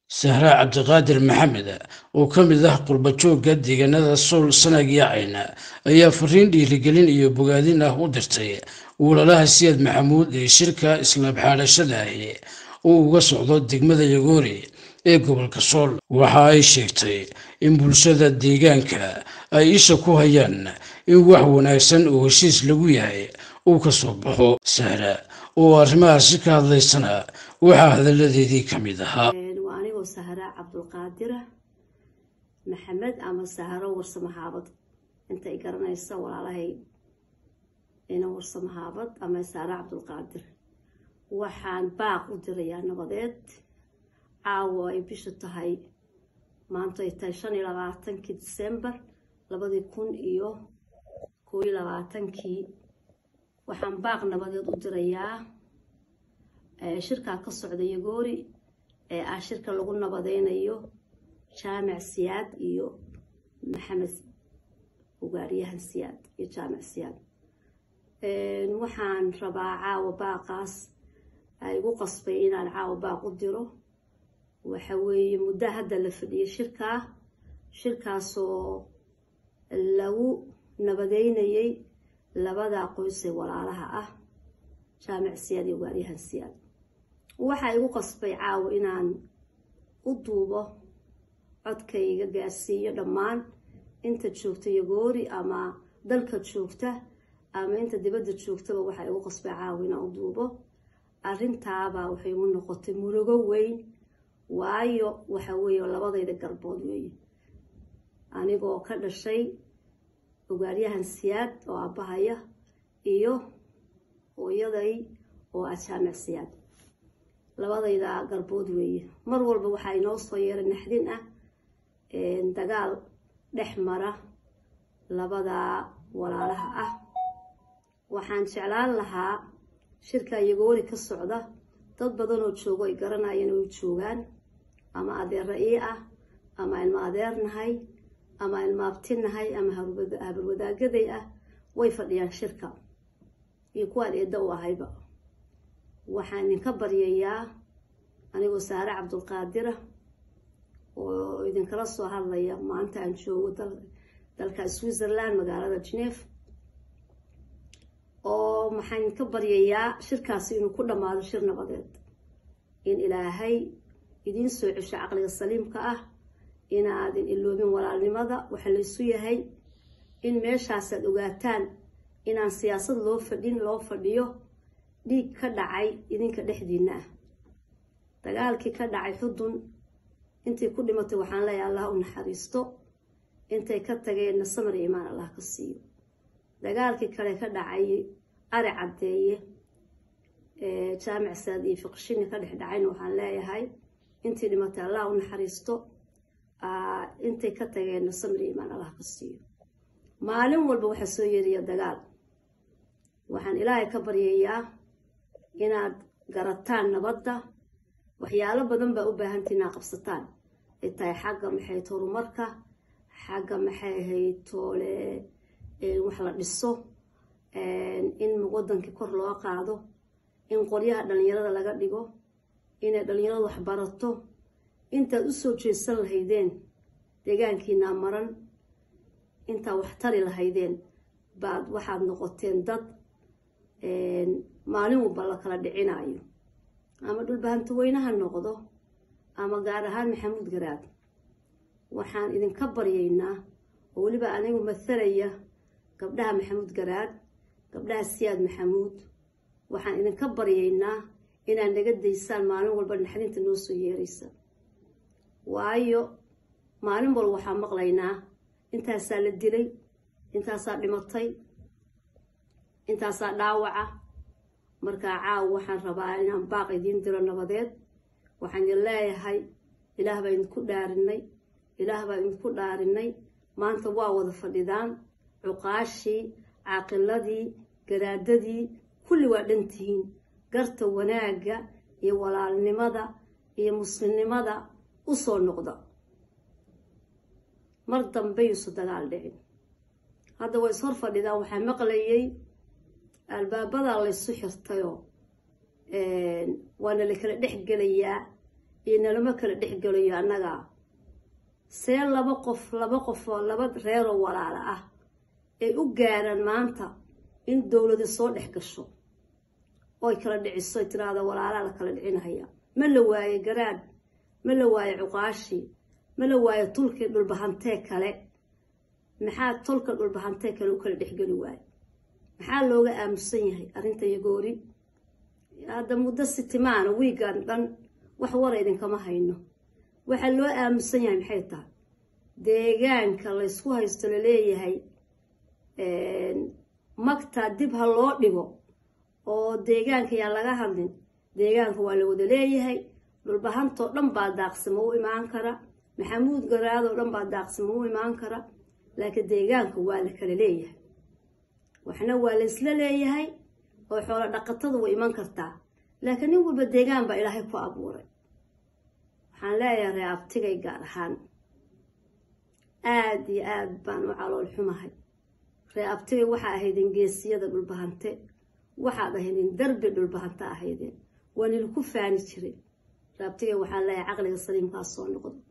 sahraa cabdiqaadir maxamed oo ka mid ah qurbajoogga deegaanada sool sanag iyo cayna ayaa fariin dhiirigelin iyo bogaadin ah u dirtay walaalaha siyaad maxamuud ee shirka islaab xaadhashada ahi uu uga socdo degmada yagoori ee gobolka sool waxa ay sheegtay in bulshada deegaanka ay isha ku hayaan in wax wanaagsan oo heshiis lagu yahay uu ka soo baxo sahra oo arrimahaasi ka hadlaysana waxaa hadalladeedii ka mid ahaa waa anigoo sahra cabdulqaadira maxamed ama sahro warsamahaabad intay garanaysa walaalahay ina warsamahaabad ama sahra cabdulqaadir waxaan baaq u dirayaa nabadeed caawo ay bishu tahay maanto ay tahay shan iyo labaatankii disembar labadii kun iyo koo iyo labaatankii waxaan baaq nabadeed u dirayaa shirkaa ka socda yagoori ee ah shirka lagu nabadeynayo jaamac siyaad iyo maxamed ugaaryahan siyaad iyo jaamac siyaad waxaan rabaa caawa baaqaas ay igu qasbay inaan caawa baaq u diro waxa weeye muddo hadda la fadhiyay shirkaa shirkaasoo lagu nabadeynayay labada qoysee walaalaha ah jaamac siyaad iyo ugaaryahan siyaad waxaa igu qasbay caawa inaan u duubo codkayga gaarsiiyo dhammaan inta joogta yagoori ama dalka joogta ama inta dibadda joogtaba waxaa igu qasbay caawa inaan u duubo arrintaabaa waxay igu noqotay murugo weyn waayo waxa weeye labadayda garbood weeye anigoo ka dhashay ugaaryahan siyaad oo aabahaya iyo hooyaday oo ah jaamac siyaad labadayda garbood weeye mar walba waxaa inoo soo yeera naxdin ah dagaal dhex mara labada walaalaha ah waxaan jeclaan lahaa shirka yagoori ka socda dad badanoo joogo ay garanayeen oo joogaan ama adeera ii ah ama ilma adeer nahay ama ilma abti nahay ama habarwadaagaday ah way fadhiyaan shirka iyo kuwaan eedda u ahayba waxaan idinka baryayaa anigoo saare cabdulqaadira oo idinkala soo hadlaya maanta aan joogo dalka switzerland magaalada geneve oo maxaan idinka baryayaa shirkaasi inuu ku dhammaado shir nabadeed in ilaahay idiin soo cesho caqliga saliimka ah inaadin iloobin walaalnimada waxa laysu yahay in meeshaasaad ogaataan inaan siyaasad loo fadhin loo fadhiyo dhiig ka dhacay idinka dhexdiina ah dagaalkii ka dhacay xudun intay ku dhimatay waxaan leeyahay allah u naxariisto intay ka tageenna samar iyo imaan allah ka siiyo dagaalkii kale ka dhacay ari caddeeye jaamac saad iyo fiqshini ka dhex dhacayna waxaan leeyahay intii dhimatay allah u naxariisto intay ka tageenna samar iyo imaan allah ka siiyo maalin walba waxaa soo yeeriya dagaal waxaan ilaahay ka baryayaa inaad garataan nabadda waxyaalo badan baa u baahantii inaad qabsataan ay tahay xagga maxay horumarka xagga maxay ahayd toole wax la dhiso in waddankii kor loo qaado in qoryaha dhallinyarada laga dhigo inay dhallinyaradu wax barato intaad u soo jeesan lahaydeen deegaankiinaa maran intaad wax tari lahaydeen baad waxaad noqoteen dad maalin walba la kala dhicinayo ama dhulbahanto weynaha noqdo ama gaar ahaan maxamuud garaad waxaan idinka baryaynaa oo weliba anigu mathalaya gabdhaha maxamuud garaad gabdhaha siyaad maxamuud waxaan idinka baryaynaa inaad naga daysaan maalin walba naxdinta noo soo yeeraysa waayo maalin walba waxaan maqlaynaa intaasaa la dilay intaasaa dhimatay intaasaa dhaawaca markaa caawa waxaan rabaa inaan baaq idiin diro nabadeed waxaan idin leeyahay ilaah baa idinku dhaarinay ilaah baa idinku dhaarinay maanta waa wada fadhidaan cuqaashii caaqiladii garaadadii kulli waa dhantihiin garta wanaagga iyo walaalnimada iyo muslimnimada u soo noqda mar dambe yuusu dagaal dhicin hadda way is hor fadhidaan waxaa maqlayay albaabadaa laysu xirtayoo waana la kala dhex gelayaa iyo nalama kala dhexgelayo annaga see laba qof laba qof oo laba reeroo walaala ah ay u gaaraan maanta in dowladi soo dhex gasho oy kala dhiciso tiraahda walaalaa la kala dhicinahaya ma la waaye garaad ma la waaye cuqaashii ma la waaye tulkii dhulbahantee kale maxaa tolka dhulbahantee kale u kala dhexgeli waaye maxaa looga aamusan yahay arrinta yagoori hadda muddo sitimaana wiigan dhan wax wara idinkama hayno waxaa loo aamusan yahay maxay tahay deegaanka laysku haysto laleeyahay magtaa dib ha loo dhigo oo deegaanka yaa laga hadlin deegaanka waa la wada leeyahay dhulbahantoo dhan baa daaqsimo u imaan kara maxamuud garaadoo dhan baa daaqsimo u imaan kara laakiin deegaanka waa la kala leeyahay waxna waa la isla leeyahay oo xoolo dhaqatadu way iman kartaa laakiin nin walba deegaan baa ilaahay ku abuuray waxaan leeyahay ree abtigay gaar ahaan aada iyo aada baan u calool xumahay ree abtigay waxaa ahaydeen geesiyada dhulbahante waxaad ahaydeen darbi dhulbahante ahaydeen waa nilku faani jiray ree abtigay waxaan leeyahay caqliga saliimkaas soo noqdo